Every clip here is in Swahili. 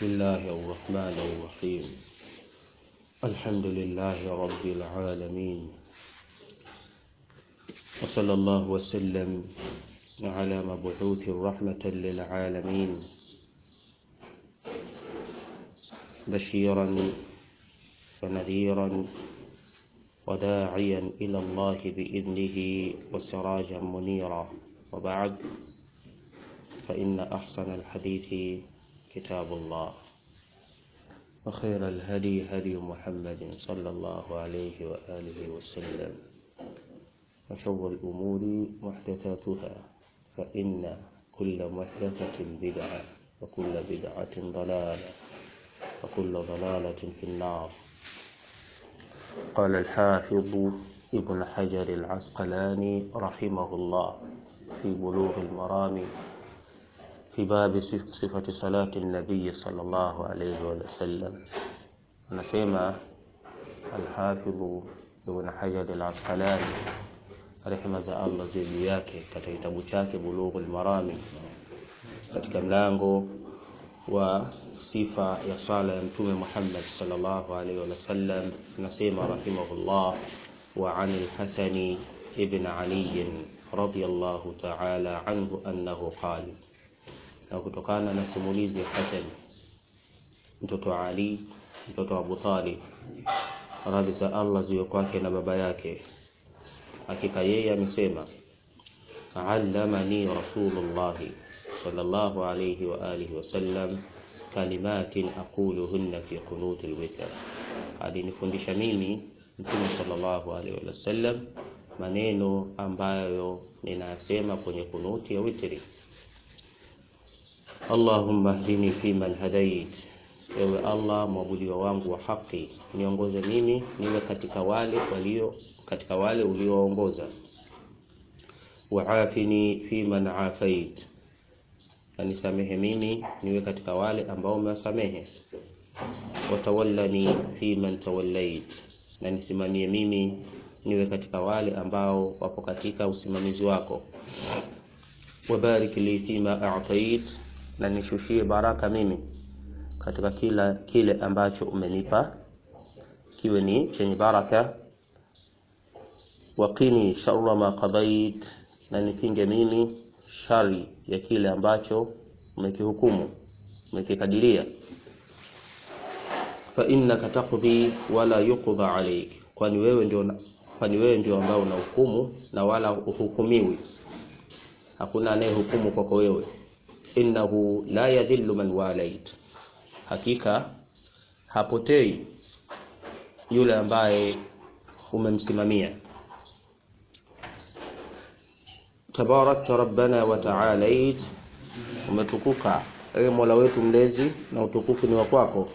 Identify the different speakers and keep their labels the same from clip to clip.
Speaker 1: الله الرحمن الرحيم الحمد لله رب العالمين وصلى الله وسلم على مبعوث رحمة للعالمين بشيرا ونذيرا وداعيا إلى الله بإذنه وسراجا منيرا وبعد فإن أحسن الحديث كتاب الله وخير الهدي هدي محمد صلى الله عليه وآله وسلم وشر الأمور محدثاتها فإن كل محدثة بدعة وكل بدعة ضلالة وكل ضلالة في النار قال الحافظ ابن حجر العسقلاني رحمه الله في بلوغ المرام في باب صفة صلاة النبي صلى الله عليه وسلم anasema alhafidhu ibn hajar al-asqalani rehema za allah ziwe juu yake katika kitabu chake bulughul marami katika mlango wa sifa ya sala ya mtume muhammad sallallahu alaihi wasallam anasema rahimahullah wa an al-hasani ibn ali radiyallahu ta'ala anhu annahu qala na kutokana na simulizi ya Hasan mtoto wa Ali mtoto wa Abu Talib radhi za Allah ziwe kwake na baba yake hakika yeye amesema allamani rasulullah sallallahu alayhi wa alihi wasallam kalimatin aquluhunna fi qunutil witr alinifundisha mimi mtume sallallahu alayhi wasallam maneno ambayo ninasema kwenye kunuti ya witri Allahumma hdini fiman hadait, ewe Allah mwabudiwa wangu wa haki, niongoze mimi niwe katika wale walio katika wale uliowaongoza. Waafini fiman afait, na nisamehe mimi niwe katika wale ambao umewasamehe. Watawallani fiman tawallait, na nisimamie mimi niwe katika wale ambao wapo katika usimamizi wako. Wabarik li fima a'tait na nishushie baraka mimi katika kila kile ambacho umenipa kiwe ni chenye baraka waqini sharra ma qadait na nikinge mimi shari ya kile ambacho umekihukumu umekikadiria fa innaka taqdi wala yuqda alayk kwani wewe ndio kwani wewe ndio ambao unahukumu na wala uhukumiwi hakuna anayehukumu kwako wewe innahu la yadhillu man walait, hakika hapotei yule ambaye umemsimamia. Tabarakta rabbana wa ta'alait, umetukuka ewe Mola wetu mlezi na utukufu ni wa kwako.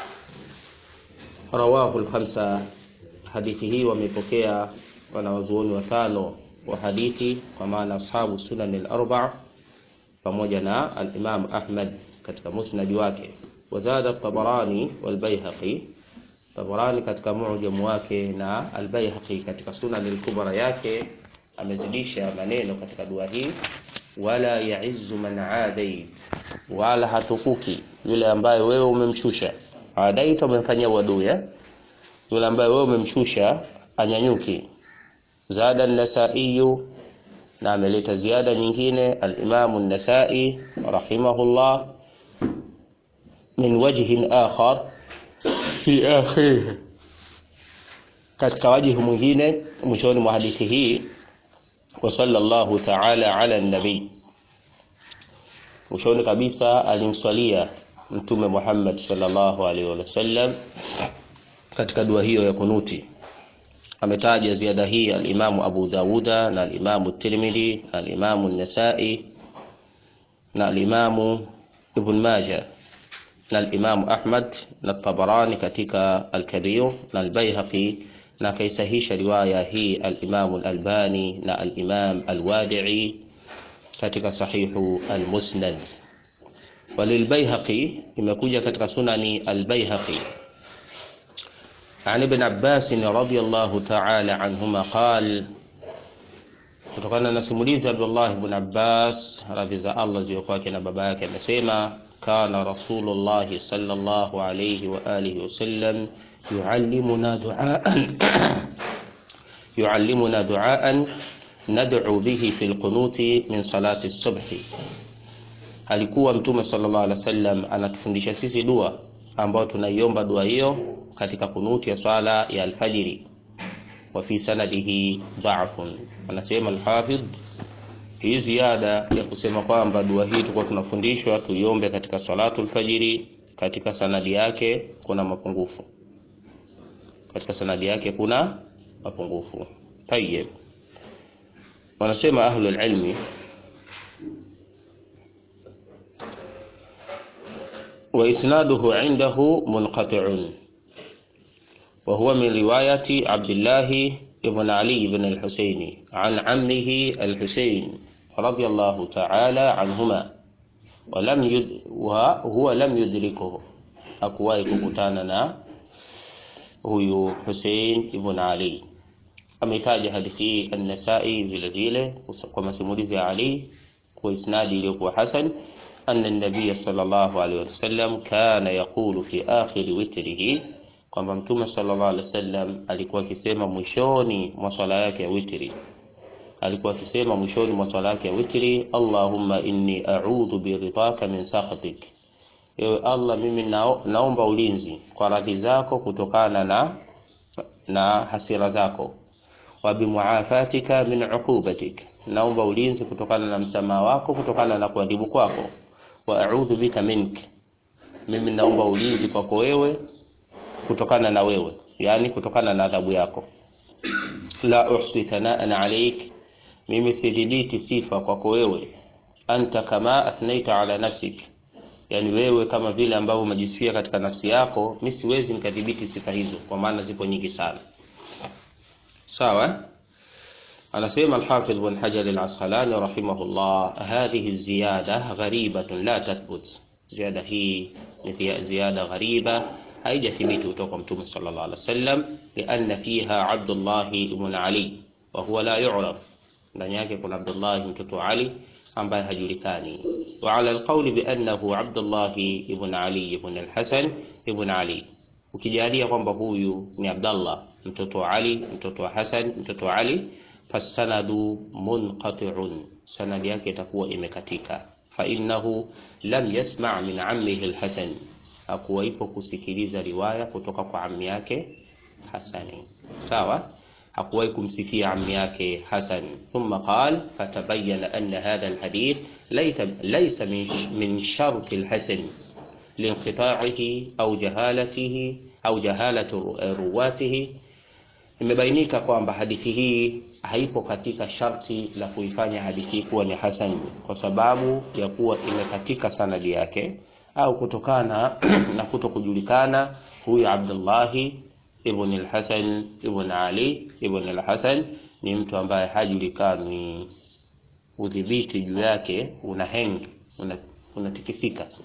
Speaker 1: Rawahu al-khamsa, hadithi hii wamepokea wanawazuoni watano wa hadithi, kwa maana ashabu sunan al-arba'a pamoja na al-Imam Ahmad katika musnad wake wazada Tabarani wal Baihaqi Tabarani katika mu'jam wake na al-Baihaqi katika sunan al-kubra yake amezidisha maneno katika dua hii wala ya'izzu man adait wala hatukuki yule ambaye wewe umemshusha adaita umemfanyia wadui yule ambaye wewe umemshusha anyanyuki zada an-nasai na ameleta ziada nyingine al-Imam an-Nasa'i rahimahullah min wajhin akhar fi akhir katika wajihi mwingine mwishoni mwa hadithi hii wa sallallahu ta'ala ala an-nabi mwishoni kabisa alimswalia mtume Muhammad sallallahu alaihi wasallam katika dua hiyo ya kunuti ametaja ziada hii al-Imamu Abu Dawuda na al-Imamu Tirmidhi na al-Imamu An-Nasa'i na al-Imamu Ibn Majah na al-Imamu Ahmad na Tabarani katika al-Kabir na al-Baihaqi na kaisahisha riwaya hii al-Imamu al-Albani na al-Imam al-Wadi'i katika sahihu al-Musnad walilbayhaqi imekuja katika sunani al-Baihaqi عن ابن عباس رضي الله تعالى عنهما قال kutokana na simulizi Abdullah ibn Abbas radhi za Allah ziwe kwake na baba yake amesema kana rasulullahi sallallahu alayhi wa alihi wasallam yuallimuna duaan yuallimuna duaan nad'u bihi fi lqunuti min salati subhi, alikuwa Mtume sallallahu alaihi wasallam anatufundisha sisi dua ambayo tunaiomba dua hiyo katika kunuti ya swala ya alfajiri. Wa fi sanadihi dha'fun, anasema alhafidh, hii ziada ya kusema kwamba dua hii tulikuwa tunafundishwa tuiombe katika salatu alfajiri, katika sanadi yake kuna mapungufu, katika sanadi yake kuna mapungufu. Tayyib, wanasema ahlul ilmi وإسناده عنده منقطع وهو من رواية عبد الله بن علي بن الحسين عن عمه الحسين رضي الله تعالى عنهما ولم يد وهو لم يدركه أكواي ككتاننا huyu Hussein ibn Ali ametaja hadithi hii An-Nasai vile vile kwa masimulizi ya Ali kwa isnadi iliyokuwa hasan أن النبي صلى الله عليه وسلم كان يقول في آخر وتره kwamba mtume sallallahu alaihi wasallam alikuwa akisema mwishoni mwa swala yake ya witri, alikuwa akisema mwishoni mwa swala yake ya witri, Allahumma inni a'udhu biridhaka min sakhatik, ewe Allah, mimi nao, naomba ulinzi kwa radhi zako kutokana na na hasira zako, wa bimuafatika min uqubatik, naomba ulinzi kutokana na msamaha wako kutokana na kuadhibu kwako wa a'udhu bika mink, mimi naomba ulinzi kwako wewe kutokana na wewe, yani kutokana na adhabu yako. La uhsi thanaan alaik, mimi sidhibiti sifa kwako wewe. Anta kama athnaita ala nafsik, yani wewe kama vile ambavyo umejisifia katika nafsi yako, mimi siwezi nikadhibiti sifa hizo, kwa maana zipo nyingi sana. Sawa. anasema Alhafidh Ibn Hajar Al-Asqalani rahimahullah, hadhihi ziyada gharibatun la tathbut, ziada hii ni ziada ghariba, haijathibiti kutoka kwa Mtume sallallahu alaihi wasallam, lianna fiha Abdullah ibn Ali wa huwa la yu'raf, ndani yake kuna Abdullah mtoto Ali ambaye hajulikani. Wa ala alqawli bi annahu Abdullah ibn Ali ibn al-Hasan ibn Ali, ukijalia kwamba huyu ni Abdullah mtoto wa Ali mtoto wa Hasan mtoto wa Ali fasanadu munqati'un, sanadi yake itakuwa imekatika. Fa innahu lam yasma' min ammihi al-Hasan, hakuwaipo kusikiliza riwaya kutoka kwa ammi yake Hasani. Sawa, hakuwahi kumsikia ammi yake Hasan. Thumma qala fatabayyana anna hadha al-hadith laysa min shart al-Hasan linqita'ihi au jahalatihi au jahalati ruwatihi imebainika kwamba hadithi hii haipo katika sharti la kuifanya hadithi hii kuwa ni hasan kwa sababu ya kuwa imekatika sanadi yake au kutokana na kuto kujulikana huyu Abdullahi ibn al-Hasan ibn Ali ibn al-Hasan ni mtu ambaye hajulikani, udhibiti juu yake una hang unatikisika. Una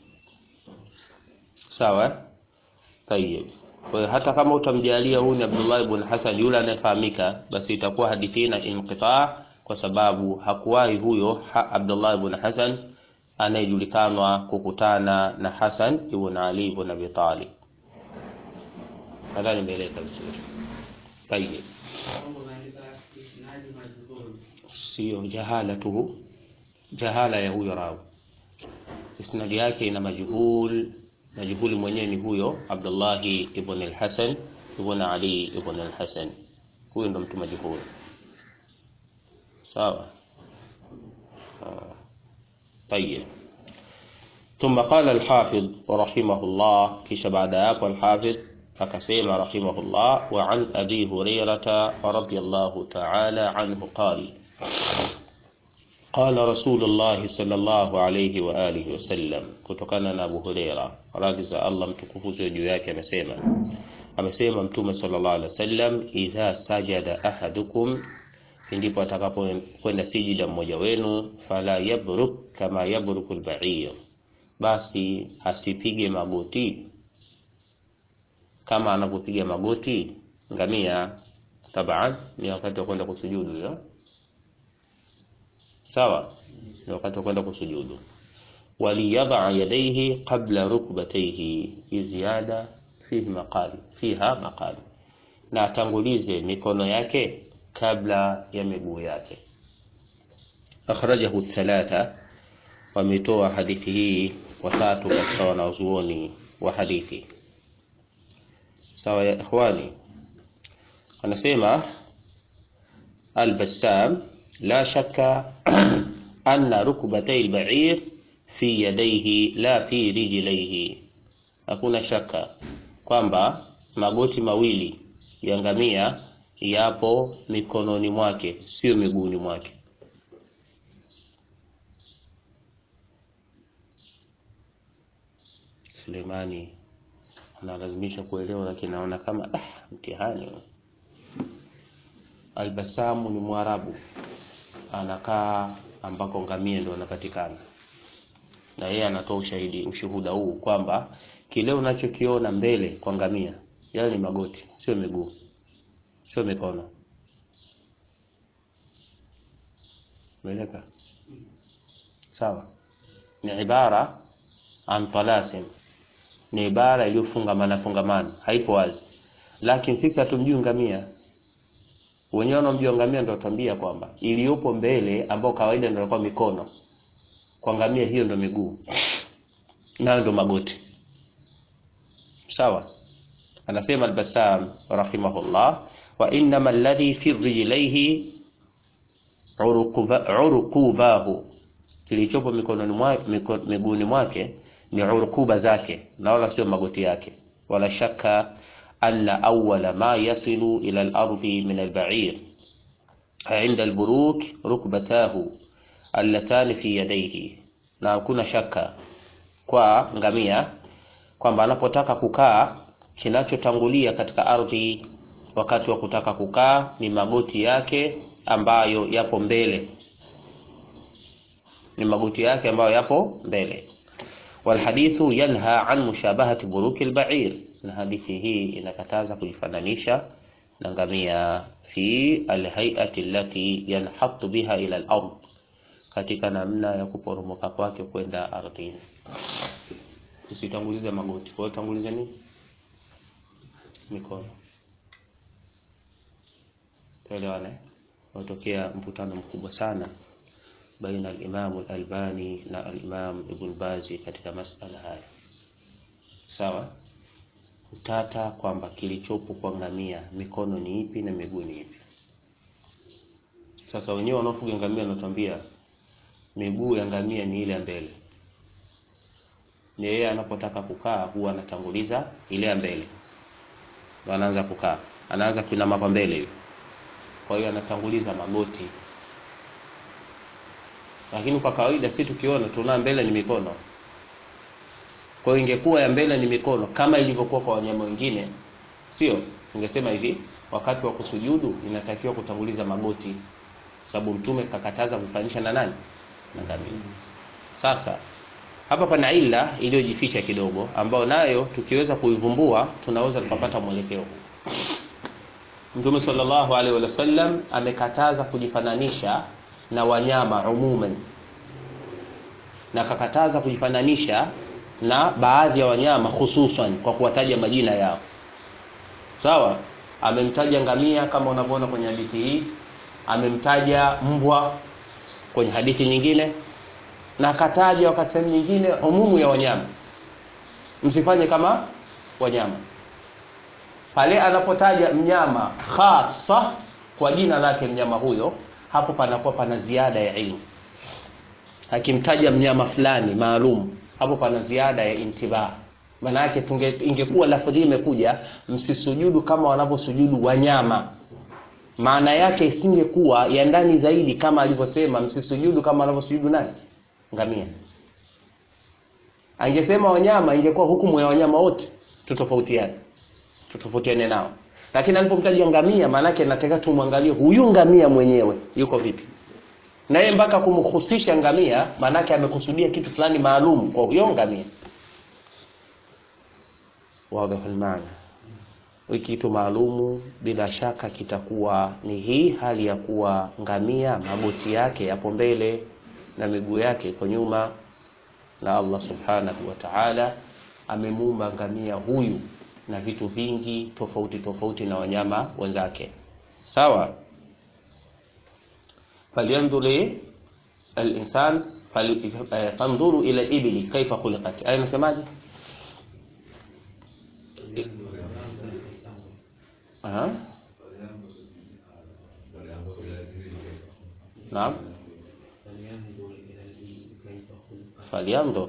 Speaker 1: sawa, tayeb. Kwa hiyo hata kama utamjalia huyu ni Abdullah ibn Hasan yule anayefahamika, basi itakuwa hadithi na inqitaa, kwa sababu hakuwahi huyo ha Abdullah ibn Hasan anayejulikanwa kukutana na Hasan ibn Ali ibn Abi Talib. Nadhani imeeleka vizuri. Tayeb, sio jahala tu, jahala ya huyo rawi, isnadi yake ina majhul majhuli mwenyewe ni huyo Abdullahi ibn al-Hasan ibn Ali ibn al-Hasan, huyo ndo mtu majhuli. Sawa. Tayeb, thumma qala al-Hafidh rahimahullah, kisha baada ya hapo al-Hafidh akasema rahimahullah, wa an Abi Hurairata radhiyallahu ta'ala anhu qala Qala Rasulullah sallallahu alayhi wa alihi wasallam, kutokana na Abu Huraira radhi za Allah mtukufu ziwe juu yake, amesema amesema Mtume sallallahu alaihi wasallam, idha sajada ahadukum, ndipo atakapokwenda sijida mmoja wenu, fala yabruk kama yabruku al-ba'ir, basi asipige magoti kama anavyopiga magoti ngamia. Taban ni wakati wa kwenda kusujudu ya Sawa, ni wakati wa kwenda kusujudu. waliyadha yadayhi qabla rukbatayhi. Hii ziada fihi maqal, fiha maqal, na atangulize mikono yake kabla ya miguu yake. Akhrajahu thalatha, wametoa hadithi hii watatu katika wanazuoni wa hadithi. Sawa ya ikhwani, anasema Al-Bassam, la shakka anna rukbatay al-ba'ir fi yadayhi la fi rijlayhi, hakuna shaka kwamba magoti mawili ya ngamia yapo mikononi mwake, sio miguuni mwake. Sulemani analazimisha kuelewa, lakini naona kama ah, mtihani. Albasamu ni Mwarabu, anakaa ambako ngamia ndio anapatikana, na yeye anatoa ushahidi ushuhuda huu kwamba kile unachokiona mbele kwa ngamia yale ni magoti, sio miguu, sio mikono. Umeeleka? Sawa, ni ibara an talasim ni ibara iliyofungamana fungamana, haipo wazi, lakini sisi hatumjui ngamia. Wenyewe wanaomjua ngamia ndio watambia kwamba iliyopo mbele, ambao kawaida ndio inakuwa mikono, kwa ngamia hiyo ndio miguu, nayo ndio magoti. Sawa, anasema Al-Bassam rahimahullah, wa innama alladhi fi rijlaihi urukubahu, kilichopo mikononi mwake miguuni mwake ni urukuba zake na wala sio magoti yake. Wala shaka anna awwala ma yasilu ila al-ardi min al-ba'ir inda al-buruk rukbatahu allatani fi yadayhi, na hakuna shaka kwa ngamia kwamba anapotaka kukaa, kinachotangulia katika ardhi wakati wa kutaka kukaa ni magoti yake ambayo yapo mbele, ni magoti yake ambayo yapo mbele walhadithu yanha an mushabahati buruki albair, na hadithi hii inakataza kujifananisha na ngamia fi alhayati allati yanhatu biha ila al-ard, katika namna ya kuporomoka kwake kwenda ardhini. Usitangulize magoti, kwa hiyo tangulize nini? Mikono. Tuelewane, utokea mvutano mkubwa sana baina al-Imam al-Albani na al-Imam Ibn Bazi katika masala haya. Sawa, utata kwamba kilichopo kwa ngamia mikono ni ipi na miguu ni ipi. Sasa wenyewe wanaofuga ngamia wanatuambia miguu ya ngamia ni ile ya mbele, ni yeye anapotaka kukaa huwa anatanguliza ile ya mbele, ndio anaanza kukaa, anaanza kuinama kwa mbele hiyo, kwa hiyo anatanguliza magoti lakini kwa kawaida si tukiona tuna mbele ni mikono. Kwa hiyo ingekuwa ya mbele ni mikono kama ilivyokuwa kwa wanyama wengine, sio? Ungesema hivi, wakati wa kusujudu inatakiwa kutanguliza magoti, sababu Mtume kakataza kufanisha na nani? Na ngamia. Sasa hapa pana ila iliyojificha kidogo, ambayo nayo tukiweza kuivumbua tunaweza tukapata mwelekeo huu. Mtume sallallahu alaihi wasallam amekataza kujifananisha na wanyama umuman, na akakataza kujifananisha na baadhi ya wanyama hususan kwa kuwataja majina yao. Sawa, amemtaja ngamia kama unavyoona kwenye hadithi hii, amemtaja mbwa kwenye hadithi nyingine, na akataja wakati sehemu nyingine umumu ya wanyama, msifanye kama wanyama. Pale anapotaja mnyama hasa kwa jina lake mnyama huyo hapo panakuwa pana ziada ya ilmu. Akimtaja mnyama fulani maalum, hapo pana ziada ya intibah. Maana yake tunge ingekuwa lafdhi imekuja msisujudu kama wanavyosujudu wanyama, maana yake isingekuwa ya ndani zaidi kama alivyosema msisujudu kama wanavyosujudu nani? Ngamia. Angesema wanyama, ingekuwa hukumu ya wanyama wote tutofautiane, tutofautiane nao lakini alipomtaja ngamia, maana yake nataka tumwangalie huyu ngamia mwenyewe yuko vipi, na yeye mpaka kumhusisha ngamia, maana yake amekusudia kitu fulani maalum kwa huyo ngamia. Wazi maana kitu maalumu bila shaka kitakuwa ni hii hali ya kuwa ngamia magoti yake yapo mbele na miguu yake iko nyuma. na Allah subhanahu wa ta'ala amemuumba ngamia huyu na vitu vingi tofauti tofauti na wanyama wenzake sawa falyanzuri al-insan fandhuru ila al-ibli kaifa khuliqat aya nasemaje aha naam falyanzur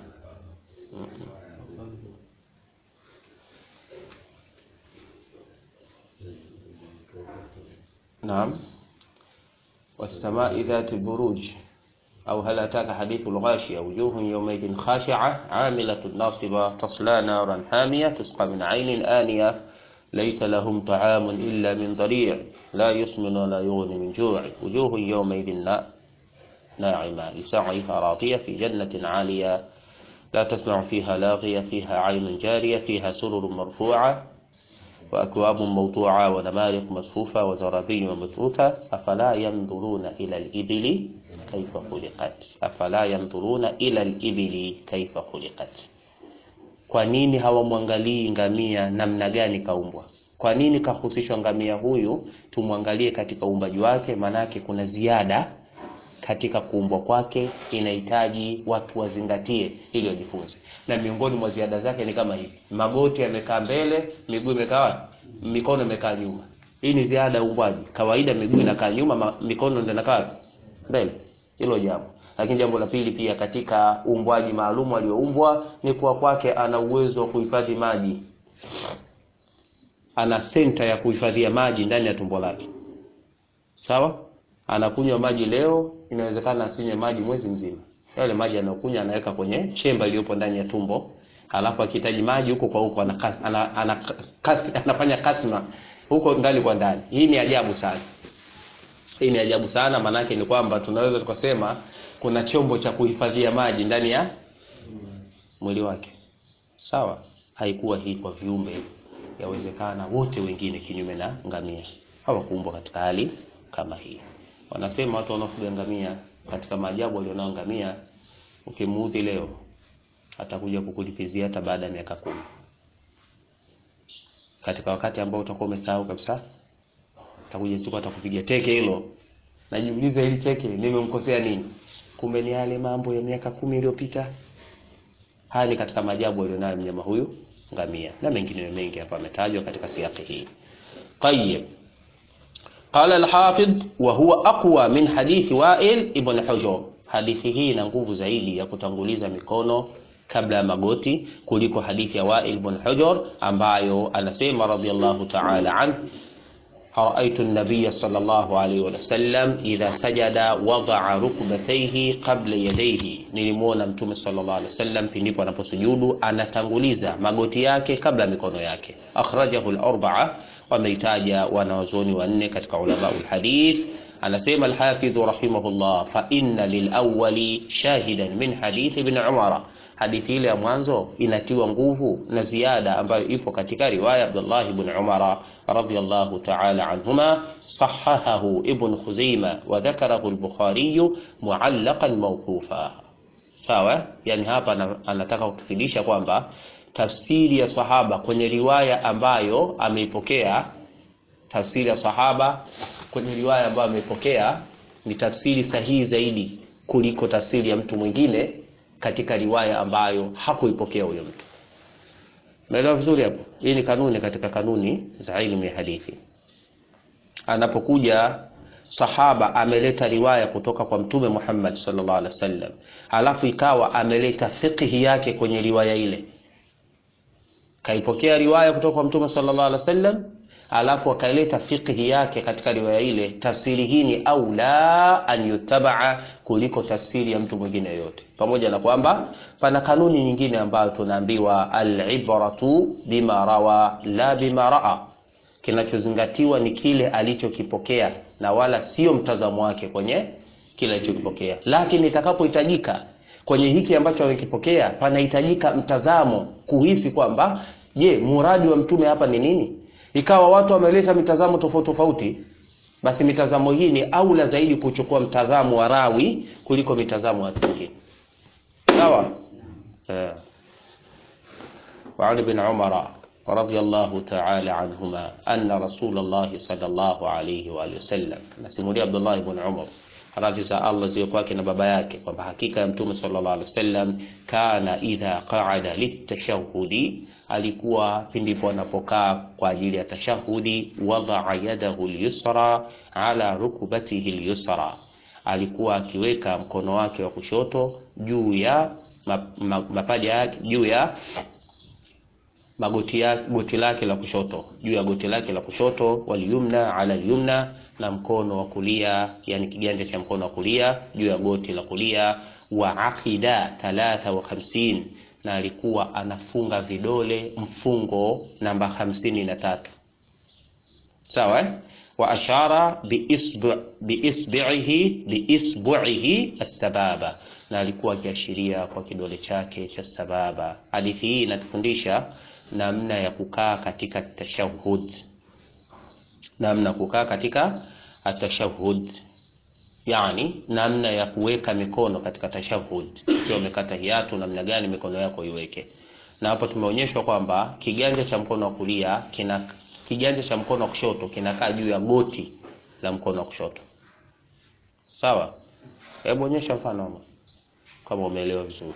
Speaker 1: نعم والسماء ذات البروج أو هل أتاك حديث الغاشية وجوه يومئذ خاشعة عاملة ناصبة تصلى نارا حامية تسقى من عين آنية ليس لهم طعام إلا من ضريع لا يسمن ولا يغني من جوع وجوه يومئذ ناعمة لسعيها راضية في جنة عالية لا تسمع فيها لاغية فيها عين جارية فيها سرر مرفوعة وأكواب موضوعة ونمارق مصفوفة وزرابي مبثوثة أفلا ينظرون إلى الإبل كيف خلقت أفلا ينظرون إلى الإبل كيف خلقت kwa nini hawamwangalii ngamia namna gani kaumbwa kwa nini kahusishwa ngamia huyu tumwangalie katika uumbaji wake maanake kuna ziada katika kuumbwa kwake inahitaji watu wazingatie ili wajifunze na miongoni mwa ziada zake ni kama hivi magoti yamekaa mbele miguu imekaa mikono imekaa nyuma hii ni ziada ya uumbaji kawaida miguu inakaa nyuma ma, mikono ndio inakaa mbele hilo jambo lakini jambo la pili pia katika uumbwaji maalum aliyoumbwa ni kuwa kwake ana uwezo wa kuhifadhi maji ana senta ya kuhifadhia maji ndani ya tumbo lake sawa anakunywa maji leo inawezekana asinywe maji mwezi mzima yale maji anayokunywa anaweka kwenye chemba iliyopo ndani ya tumbo halafu akihitaji maji huko kwa huko anakas, ana, ana, kas, anafanya kasma huko ndani kwa ndani hii ni ajabu sana hii ni ajabu sana maanake ni kwamba tunaweza tukasema kuna chombo cha kuhifadhia maji ndani ya mwili wake sawa haikuwa hii kwa viumbe yawezekana wote wengine kinyume na ngamia hawakuumbwa katika hali kama hii wanasema watu wanaofuga ngamia katika maajabu walionao ngamia ukimuudhi leo atakuja kukulipizia hata baada ya miaka kumi katika wakati ambao utakuwa umesahau kabisa atakuja siku atakupiga teke hilo najiuliza hili teke nimemkosea nini kumbe ni yale mambo ya miaka kumi iliyopita haya ni katika maajabu alionayo mnyama huyu ngamia na mengine mengi hapa ametajwa katika siaki hii طيب قال الحافظ وهو أقوى من حديث وائل ابن حجر hadithi hii ina nguvu zaidi ya kutanguliza mikono kabla ya magoti kuliko hadithi ya Wa'il ibn Hujr ambayo anasema radiyallahu ta'ala an رأيت النبي صلى الله عليه وسلم إذا سجد وضع ركبتيه قبل يديه nilimuona mtume sallallahu alaihi wasallam pindipo anaposujudu anatanguliza magoti yake kabla mikono yake akhrajahu al-arba'a wameitaja wanawazuoni wanne katika ulama al-hadith anasema al-hafidh rahimahullah fa inna lil-awwali shahidan min hadith ibn umara hadithi ile ya mwanzo inatiwa nguvu na ziada ambayo ipo katika riwaya Abdullah ibn Umar radhiyallahu ta'ala anhuma sahahahu ibn Khuzaima wa dhakarahu al-Bukhari mu'allaqan mawqufa sawa yani hapa anataka kutufidisha kwamba tafsiri ya sahaba kwenye riwaya ambayo ameipokea tafsiri ya sahaba kwenye riwaya ambayo ameipokea ni tafsiri sahihi zaidi kuliko tafsiri ya mtu mwingine katika riwaya ambayo hakuipokea huyo mtu. Umeelewa vizuri hapo? Hii ni kanuni katika kanuni za ilmu ya hadithi. Anapokuja sahaba ameleta riwaya kutoka kwa Mtume Muhammad sallallahu alaihi wasallam, alafu ikawa ameleta fiqhi yake kwenye riwaya ile, kaipokea riwaya kutoka kwa Mtume sallallahu alaihi wasallam alafu akaleta fiqhi yake katika riwaya ile, tafsiri hii ni aula an yutabaa kuliko tafsiri ya mtu mwingine yoyote, pamoja na kwamba pana kanuni nyingine ambayo tunaambiwa alibratu bima rawa la bima raa, kinachozingatiwa ni kile alichokipokea na wala sio mtazamo wake kwenye kile alichokipokea. Lakini itakapohitajika kwenye hiki ambacho amekipokea, panahitajika mtazamo, kuhisi kwamba je, muradi wa mtume hapa ni nini? ikawa watu wameleta mitazamo tofauti tofauti, basi mitazamo hii ni aula zaidi kuchukua mtazamo wa rawi kuliko mitazamo ya watu wengine. sawa eh. وعن ابن عمر رضي الله تعالى عنهما أن رسول الله صلى الله عليه وآله وسلم nasimulia Abdullah ibn Umar radhi za Allah ziwe kwake na baba yake kwamba hakika ya mtume sallallahu alaihi wasallam kana idha qa'ada litashahudi alikuwa pindipo anapokaa kwa ajili ya tashahudi wadaa yadahu lyusra ala rukbatihi lyusra alikuwa akiweka mkono wake wa kushoto juu ya ma- ma- mapaja yake juu ya magoti ya goti lake la kushoto juu ya goti lake la kushoto walyumna ala alyumna na mkono wa kulia yani kiganja cha mkono wa kulia juu ya goti la kulia wa aqida 53 na alikuwa anafunga vidole mfungo namba hamsini na tatu sawa eh? wa ashara biisbu- biisbihi biisbuihi assababa na alikuwa akiashiria kwa kidole chake cha sababa hadithi hii inatufundisha namna ya kukaa katika tashahud namna ya kukaa katika atashahud yani namna ya kuweka mikono katika tashahud ukiwa umekata hiatu namna gani mikono yako iweke na hapo tumeonyeshwa kwamba kiganja cha mkono wa kulia kina kiganja cha mkono wa kushoto kinakaa juu ya goti la mkono wa kushoto sawa hebu onyesha mfano ama kama umeelewa vizuri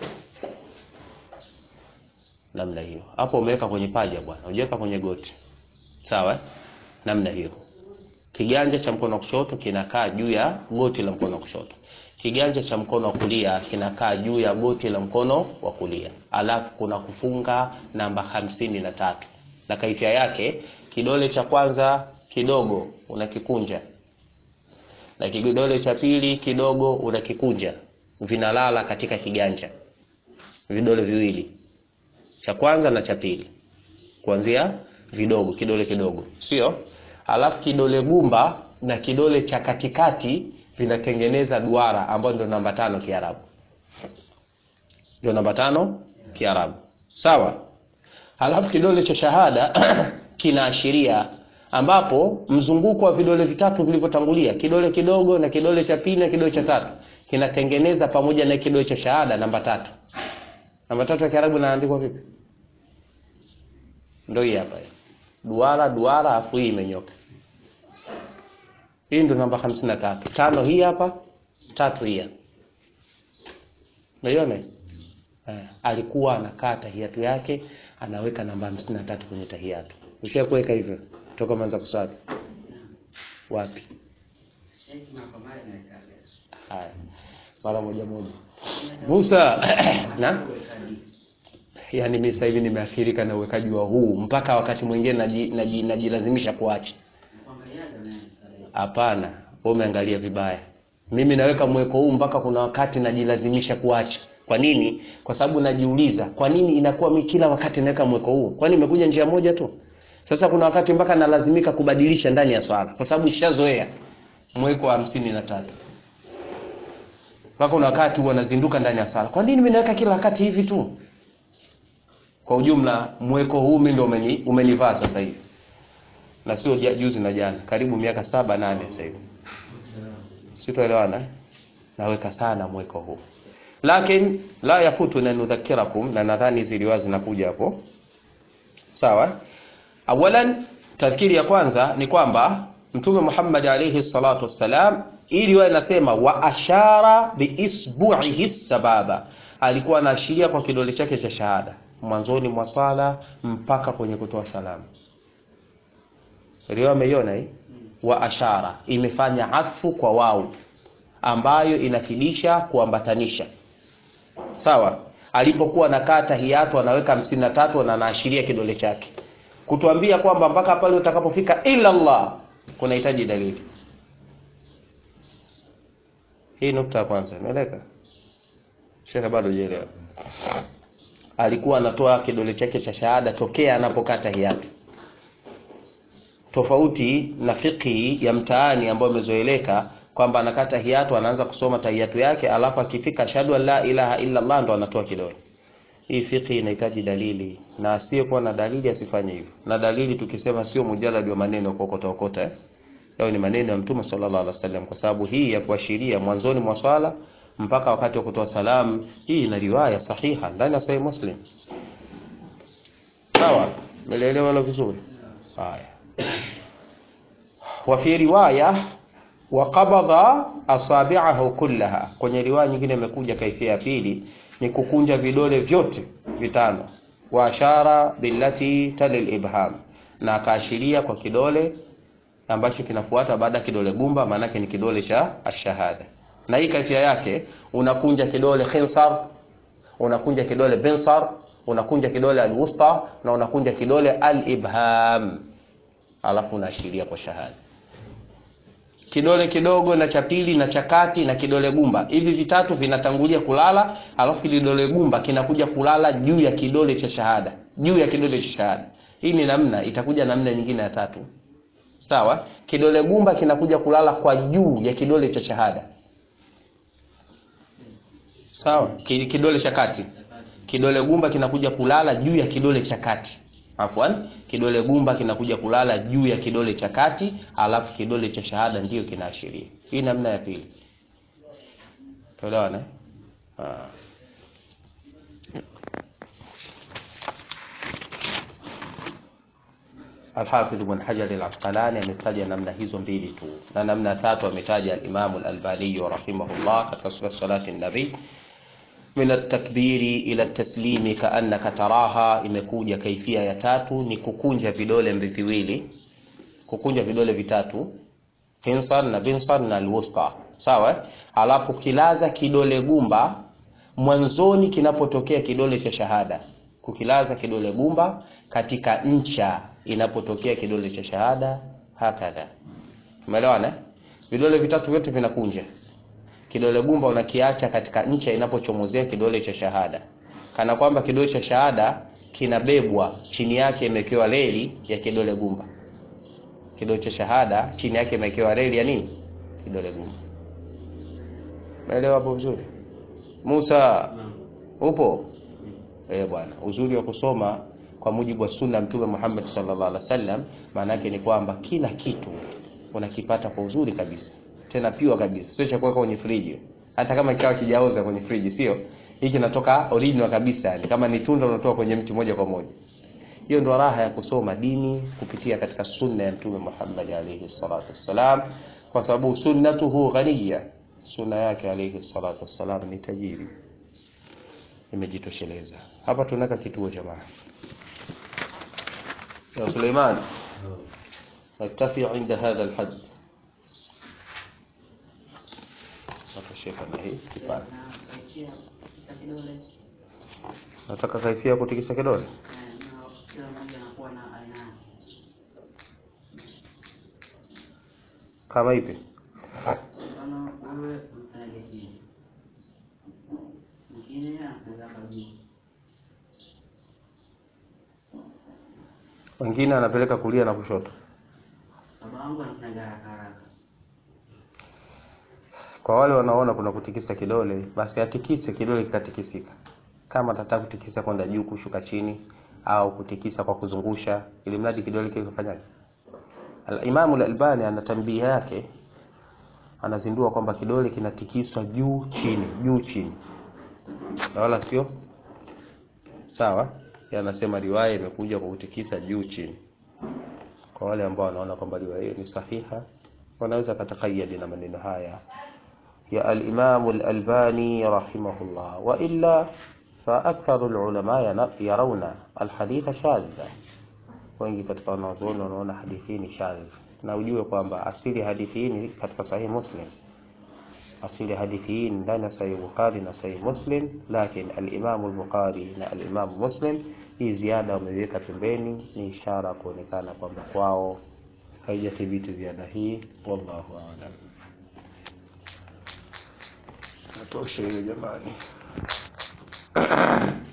Speaker 1: namna hiyo hapo umeweka kwenye paja bwana hujaweka kwenye goti sawa eh? namna hiyo kiganja cha mkono wa kushoto kinakaa juu ya goti la mkono wa kushoto kiganja cha mkono wa kulia kinakaa juu ya goti la mkono wa kulia alafu kuna kufunga namba hamsini na tatu na kaifia yake kidole cha kwanza kidogo unakikunja na kidole cha pili kidogo unakikunja vinalala katika kiganja vidole viwili cha kwanza na cha pili kuanzia vidogo kidole kidogo sio alafu kidole gumba na kidole cha katikati vinatengeneza duara ambayo ndio namba tano kiarabu ndio namba tano kiarabu sawa halafu kidole cha shahada kinaashiria ambapo mzunguko wa vidole vitatu vilivyotangulia kidole kidogo na kidole cha pili na kidole cha tatu kinatengeneza pamoja na kidole cha shahada namba tatu namba tatu ya kiarabu inaandikwa vipi ndio hii hapa duara duara afu hii imenyoka hii ndio namba hamsini na tatu tano hii hapa tatu hii hapa unaiona eh, alikuwa anakaa tahiyatu yake anaweka namba hamsini na tatu kwenye tahiyatu usha kuweka hivyo toka manza kusali wapi haya mara moja moja Musa na yani mimi sasa hivi nimeathirika na uwekaji wa huu mpaka wakati mwingine naji- naji- najilazimisha kuacha hapana wewe umeangalia vibaya mimi naweka mweko huu mpaka kuna wakati najilazimisha kuacha kwa nini kwa sababu najiuliza kwa nini inakuwa mi kila wakati naweka mweko huu kwani imekuja njia moja tu sasa kuna wakati mpaka nalazimika kubadilisha ndani ya swala kwa sababu nishazoea mweko wa hamsini na tatu mpaka kuna wakati huwa nazinduka ndani ya swala kwa nini mimi naweka kila wakati hivi tu kwa ujumla mweko huu mimi ndio umeni, umenivaa sasa hivi na sio ja- juzi na jana karibu miaka saba nane sasa hivi sitoelewana eh? naweka sana mweko huu lakin la yafutu na nudhakirakum na nadhani ziliwa zinakuja hapo sawa awalan tadhkiri ya kwanza ni kwamba mtume Muhammad alayhi salatu wassalam ili wawe nasema wa ashara biisbu'ihi sababa alikuwa anaashiria kwa kidole chake cha shahada mwanzoni mwa swala mpaka kwenye kutoa salamu riwaya ameiona hii wa ashara imefanya atfu kwa wau ambayo inafidisha kuambatanisha sawa alipokuwa nakaa tahiyatu anaweka hamsini na tatu na anaashiria kidole chake kutuambia kwamba mpaka pale utakapofika illa Allah kunahitaji dalili hii nukta ya kwanza imeeleka shekhe bado hujaelewa alikuwa anatoa kidole chake cha shahada tokea anapokaa tahiyatu tofauti na fiqhi ya mtaani ambayo imezoeleka kwamba anakaa tahiyatu anaanza kusoma tahiyatu yake alafu akifika ashhadu an la ilaha illa Allah ndo anatoa kidole hii fiqhi inahitaji dalili na asiyekuwa na dalili asifanye hivyo na dalili tukisema sio mujarrad wa maneno kokota kokota eh? Yao ni maneno ya Mtume sallallahu alaihi wasallam kwa sababu hii ya kuashiria mwanzoni mwa swala mpaka wakati wa kutoa salamu. Hii ina riwaya sahiha ndani ya Sahih Muslim. Sawa, umeelewa hilo vizuri? Haya, wa fi riwaya wa qabadha asabi'ahu kullaha. Kwenye riwaya nyingine imekuja kaifia ya pili ni kukunja vidole vyote vitano, wa ashara billati talil ibham, na akaashiria kwa kidole ambacho kinafuata baada ya kidole gumba, maanake ni kidole cha ashahada. Na hii kaifia yake unakunja kidole khinsar, unakunja kidole binsar, unakunja kidole alwusta na unakunja kidole alibham, alafu unaashiria kwa shahada kidole kidogo na cha pili na cha kati na kidole gumba, hivi vitatu vinatangulia kulala, alafu kidole gumba kinakuja kulala juu ya kidole cha shahada, juu ya kidole cha shahada. Hii ni namna, itakuja namna nyingine ya tatu. Sawa, kidole gumba kinakuja kulala kwa juu ya kidole cha shahada. Sawa, kidole cha kati, kidole gumba kinakuja kulala juu ya kidole cha kati Afwan, kidole gumba kinakuja kulala juu ya kidole cha kati, alafu kidole cha shahada ndiyo kinaashiria. Hii namna ya pili. Tuelewana? Ah. Al-Hafidh Ibn Hajar al-Asqalani ametaja namna hizo mbili tu, na namna tatu ametaja al-Imam al-Albani rahimahullah katika sura salati an-Nabi min at-takbiri ila at-taslimi kaannaka taraha. Imekuja kaifia ya tatu ni kukunja vidole viwili, kukunja vidole vitatu, finsar na binsar na alwusta, sawa. Alafu kilaza kidole gumba mwanzoni kinapotokea kidole cha shahada, kukilaza kidole gumba katika ncha inapotokea kidole cha shahada, hakadha. Umeelewana? Vidole vitatu vyote vinakunja kidole gumba unakiacha katika ncha inapochomozea kidole cha shahada, kana kwamba kidole cha shahada kinabebwa, chini yake imewekewa reli ya kidole gumba. Kidole cha shahada chini yake imewekewa reli ya nini? Kidole gumba. Umeelewa hapo vizuri? Musa, upo? Eh bwana, uzuri wa kusoma kwa mujibu wa sunna Mtume Muhammad sallallahu alaihi wasallam, maana yake ni kwamba kila kitu unakipata kwa uzuri kabisa tena piwa kabisa, sio cha kuweka kwenye friji, hata kama kikawa kijaoza kwenye friji, sio hiki kinatoka original kabisa, yani kama ni tunda unatoa kwenye mti moja kwa moja. Hiyo ndio raha ya kusoma dini kupitia katika sunna ya Mtume Muhammad alayhi salatu wassalam, kwa sababu sunnatuhu ghaniya, sunna yake alayhi salatu wassalam ni tajiri, imejitosheleza. Hapa tunaka kituo jamaa ya Suleiman, naktafi inda hadha alhad na hii kipande. Nataka kaifia ya kutikisa kidole. Kama ipi? Wengine anapeleka kulia na kushoto. Kwa wale wanaona kuna kutikisa kidole, basi atikise kidole kikatikisika. Kama atataka kutikisa kwenda juu kushuka chini, au kutikisa kwa kuzungusha, ili mradi kidole kile kifanyaje. Al-Imam al-Albani ana tambia yake, anazindua kwamba kidole kinatikiswa juu chini, juu chini, na wala sio sawa. Anasema riwaya imekuja kwa kutikisa juu chini. Kwa wale ambao wanaona kwamba riwaya hiyo ni sahiha, wanaweza katakayadi na maneno haya ya al-Imam al-Albani rahimahullah, wa illa fa aktharu al-ulama yarawna al-haditha shadha. Wengi katika wanazuoni wanaona hadithi hii ni shadh, na ujue kwamba asili ya hadithi hii ni katika Sahih Muslim. Asili ya hadithi hii ni ndani ya Sahih Bukhari na Sahih Muslim, lakini al-Imam al-Bukhari na al-Imam Muslim hii ziada wameiweka pembeni, ni ishara kuonekana kwamba kwao haijathibiti ziada hii. Wallahu a'lam. Natosha hiyo jamani.